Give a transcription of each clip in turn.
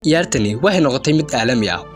ciyaartani waxay noqotay mid caalami ah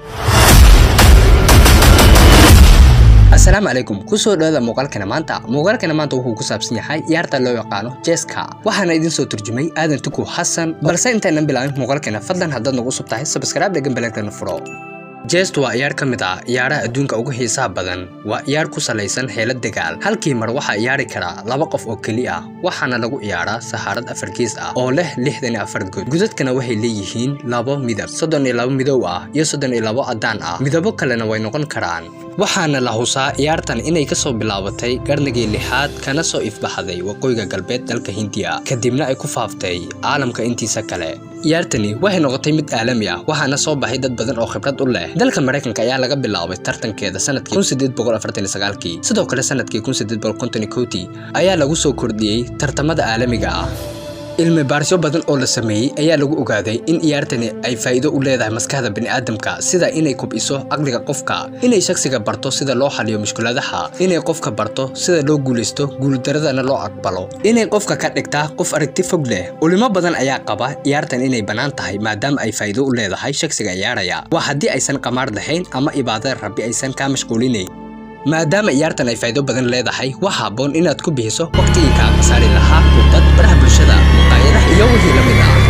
asalaamu calaykum kusoo dhawaada muuqaalkana maanta muuqaalkana maanta wuxuu ku saabsan yahay ciyaarta loo yaqaano jeska waxaana idin soo turjumay aadan tuku xasan balse intaynan bilaabin muuqaalkana fadlan haddaad nagu cusub tahay sabskraibe dhagan baleegtana furo jest waa ciyaar ka mid ah ciyaaraha adduunka ugu xiisaha badan waa ciyaar ku salaysan xeelad dagaal halkii mar waxaa ciyaari karaa laba qof oo keli ah waxaana lagu ciyaaraa saxaarad afar gees ah oo leh lixdan iyo afar good gudadkana waxay leeyihiin labo midab soddon iyo labo midow ah iyo soddon iyo labo caddaan ah midabo kalena way noqon karaan waxaana la husaa ciyaartan inay ka soo bilaabatay qarnigii lixaad kana soo ifbaxday waqooyiga galbeed dalka hindiya kadibna ay ku faaftay caalamka intiisa kale ciyaartani waxay noqotay mid caalami ah waxaana soo baxay dad badan oo khibrad u leh dalka maraykanka ayaa laga bilaabay tartankeeda sanadkii kii sidoo kale sanadkii kii ayaa lagu soo kordhiyey tartamada caalamiga ah cilmi baarisyo badan oo la sameeyey ayaa lagu ogaaday in ciyaartani ay faa'iido u leedahay maskaxda bini'aadamka sida inay kobciso caqliga qofka inay shakhsiga barto sida loo xaliyo mushkuladaha inay qofka barto sida loo guulaysto guuldaradana loo aqbalo inay qofka ka dhigtaa qof aragti fog leh ulimo badan ayaa qaba ciyaartan inay bannaan tahay maadaama ay faa'iido u leedahay shakhsiga ciyaaraya waa haddii aysan qamaar lahayn ama ibaadada rabbi aysan kaa mashquulinayn maadaama ciyaartan ay faa'iido badan leedahay wax habboon inaad ku bixiso waqtigii kaa khasaari lahaa hurdad baraha bulshada muqaayadaha iyo wixii la mid ah